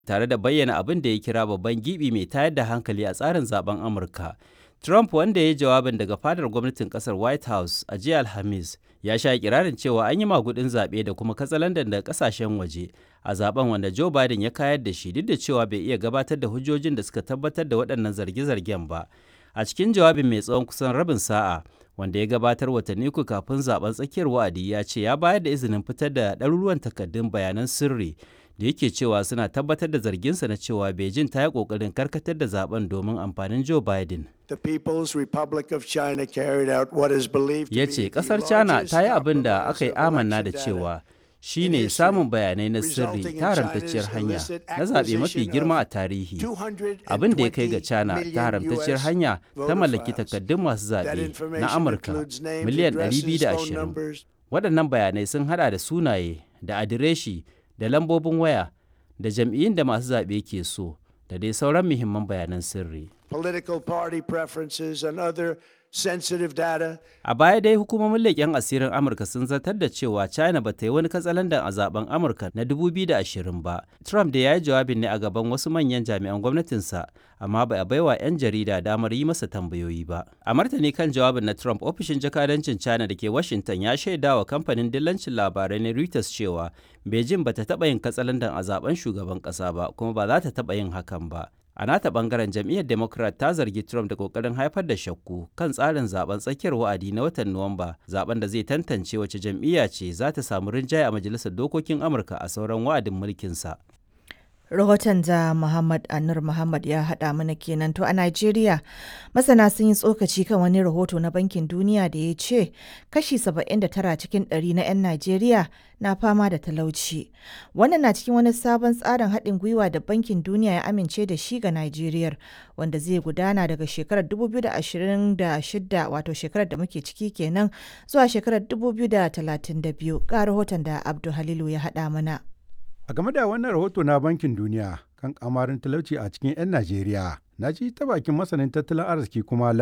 tare da bayyana abin da ya kira babban gibi mai tayar da hankali a tsarin zaben Amurka. Trump wanda ya yi jawabin daga fadar gwamnatin kasar White House a jiya Alhamis ya sha kirarin cewa an yi magudin zaɓe da kuma katsalandan daga kasashen waje a zaben wanda Joe Biden ya kayar da shi duk da cewa bai iya gabatar da hujjojin da suka tabbatar da waɗannan zarge-zargen ba. A cikin jawabin mai tsawon kusan rabin sa'a wanda ya gabatar watanni uku kafin zaben tsakiyar wa'adi ya ce ya bayar da izinin fitar da ɗaruruwan takardun bayanan sirri da yake cewa suna tabbatar da zarginsa na cewa Beijing ta yi ƙoƙarin karkatar da zaben domin amfanin Joe Biden. The People's Republic of China carried out what is believed to Ya be ce the ƙasar China largest ta yi abin da compromise aka yi of amanna da election data cewa shi in ne history, samun bayanai na sirri resulting in ta haramtacciyar China's hanya illicit na zaɓe mafi acquisition girma of a tarihi. 220 Abin da ya kai ga China million ta haramtacciyar US hanya ta voter mallaki files. takardun masu That zaɓe information na Amurka includes names, miliyan addresses, phone 220. numbers, Waɗannan bayanai sun haɗa da sunaye, da adireshi, da lambobin waya, da jam'iyyun da masu zaɓe ke so, da dai sauran muhimman bayanan sirri. political party preferences, and other sensitive data. A baya dai hukumomin leƙen asirin Amurka sun zartar da cewa China ba ta yi wani katsalandan a zaben Amurka na 2020 ba. Trump da ya yi jawabin ne a gaban wasu manyan jami'an gwamnatinsa, amma ba a baiwa 'yan jarida damar yi masa tambayoyi ba. A martani kan jawabin na Trump, ofishin jakadancin China da ke Washington ya shaida wa kamfanin dillancin labarai na Reuters cewa Beijing ba ta taɓa yin katsalandan a zaben shugaban ƙasa ba, kuma ba za ta taɓa yin hakan ba. A nata bangaren jam'iyyar Democrat ta zargi Trump da kokarin haifar da shakku kan tsarin zaben tsakiyar wa'adi na watan Nuwamba, zaben da zai tantance wace jam'iyya ce za ta samu rinjaye a Majalisar Dokokin Amurka a sauran wa'adin mulkinsa. Rahoton da Muhammad Anur Muhammad ya haɗa mana kenan to a Najeriya masana sun yi tsokaci kan wani rahoto na Bankin Duniya da ya ce kashi 79 cikin ɗari na 'yan Najeriya na fama da talauci. Wannan na cikin wani sabon tsarin haɗin gwiwa da Bankin Duniya ya amince da shi ga Najeriya wanda zai gudana daga shekarar 2026 wato shekarar da muke ciki kenan zuwa shekarar 2032 ga rahoton da Abdul Halilu ya haɗa mana. A game da wannan rahoto na Bankin Duniya kan kamarin talauci a cikin 'yan Najeriya, na ji ta bakin masanin tattalin arziki kuma